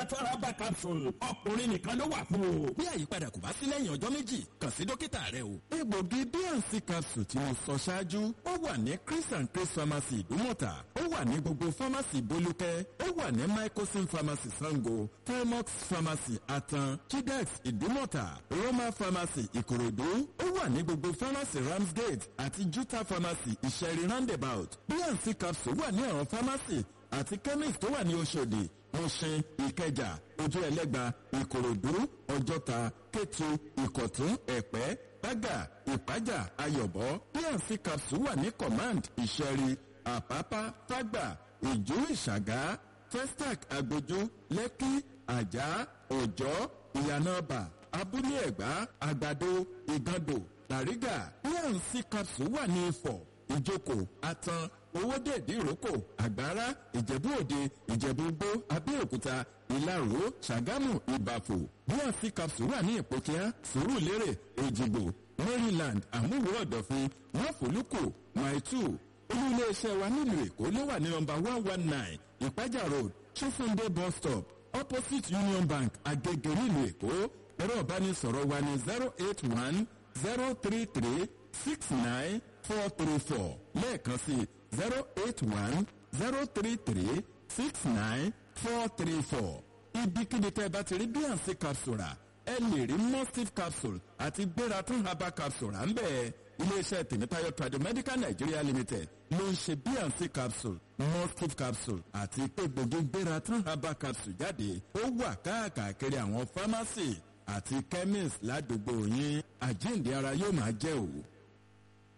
natural herbal capsule ọkùnrin nìkan ló wà fún o. bí àyípadà kò bá sí lẹ́yìn ọjọ́ méjì kàn sí dókítà rẹ o. egbògi bnc capsule tí mo sọ ṣáájú ó wà ní chris and chris pharmacy ìdúmọ̀tà ó wà ní gbogbo pharmacy bolúkẹ́ ó wà ní microsim pharmacy sango telmox pharmacy atan chidex ìdúmọ̀tà roma pharmacy ìkòròdú ó wà ní gbogbo pharmacy ramsgate àti juta pharmacy ìṣẹ̀rí roundabout bnc capsule wà ní àwọn pharmacy àti chemist tó wà ní oṣòdì mushin ìkẹjà ojú ẹlẹgba ìkòròdú ọjọta kétu ìkọtún ẹpẹ bága ìpájà ayọbọ pnc capsule wà ní command ìṣẹrí àpápá fágbà ìjú ìṣàgá testac agbójú lẹkì àjà òjọ ìyànàbà abúlé ẹgbà àgbàdo ìgàndò làrígà pnc capsule wà ní ifọ̀ ìjókòó atan owóde ìdíròkò àgbára ìjẹ̀bú òde ìjẹ̀bú gbó abẹ́òkúta ìlaró ṣàgámù ìbàfò bnc capsule wà ní ìpòkíá sùúrùlérè èjìgbò maryland àmúwò ọ̀dọ̀fin wọ́fọ̀lùkù maitu olú iléeṣẹ́ wa nílùú èkó ló wà ní nọmba one one nine ìpájà road chifunde bus stop opposite union bank agege nílùú èkó ẹ̀rọ ìbánisọ̀rọ̀ wa ní zero eight one zero three three six nine four three four lẹ́ẹ̀kan sí zero eight one zero three three six nine four three four. ibikíbi tẹ́ ẹ bá ti rí bnc capsule rà ẹ lè rí mustif capsule àti gbératún herbal capsule rà ń bẹ́ẹ̀ iléeṣẹ́ tèmítáyọ̀ tradomedical nigeria limited ló ń ṣe bnc capsule mustif capsule àti egbògi gbératún herbal capsule jáde ó wà káàkiri àwọn pharmacy àti chemist ládùúgbò yín àjíǹde ara yóò máa jẹ́ òwò.